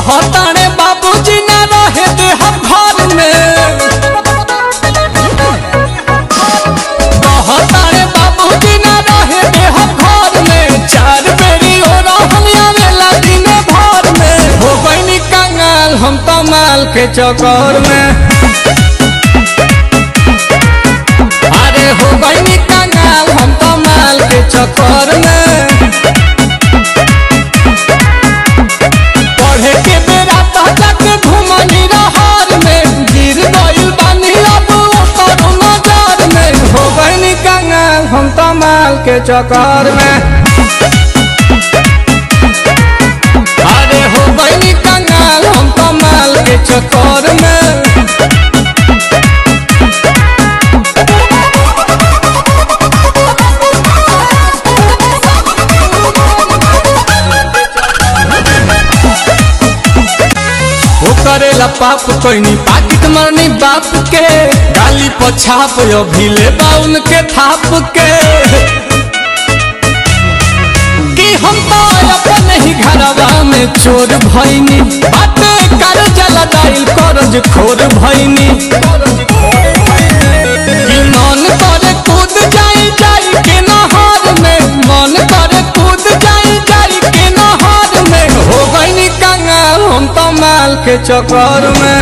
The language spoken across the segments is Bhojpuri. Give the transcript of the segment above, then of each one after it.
कहताने बाबूजी ना रहे दे हम घर में कहताने बाबूजी ना रहे दे हम घर में चार बेरी हो रहल आवेला दिन भर में हो गईनी कंगाल हम तो माल के चक्कर में अरे हो गईनी कंगाल हम तो माल के चक्कर में पढ़े के बेरा तो जाके घुमनी रहर में गिर गइल बानी अब ओकर नजर में हो गइनी कंगाल हम तो माल के चक्कर में अरे हो गइनी कंगाल हम तो माल के चक्कर में वो करेला पाप कोई पाकिट मरनी बाप के गाली पछाप अभी ले बाउन के थाप के कि हम तो अपन ही घरवा में चोर भइनी बाटे कर जला दाइल करज खोर भइनी कि मन करे कूद जाई जाई के नहर में मन करे कूद जाई जाई के नहर में हो गईनी कंगाल हम तो माल के चक्कर में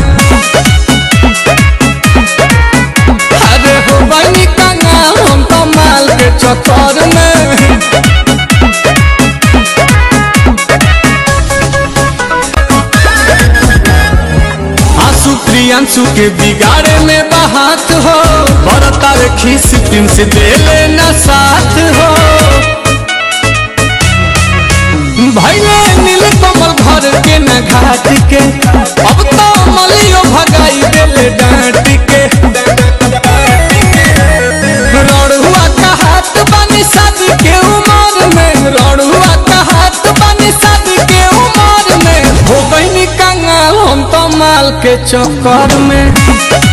अरे हो गईनी कंगाल हम तो माल के चक्कर में आंसू प्रियांशु के बिगाड़े में बहात हो बरता रे खीस दिन से दे लेना साथ हो भैले नील कमल घर के न घाट के अब तो मलियो भगाई देले डांट के रड़ुआ का हाथ बनी शादी के उमर में रड़ुआ का हाथ बनी शादी के उमर में हो गईनी कंगाल हम तो माल के चक्कर में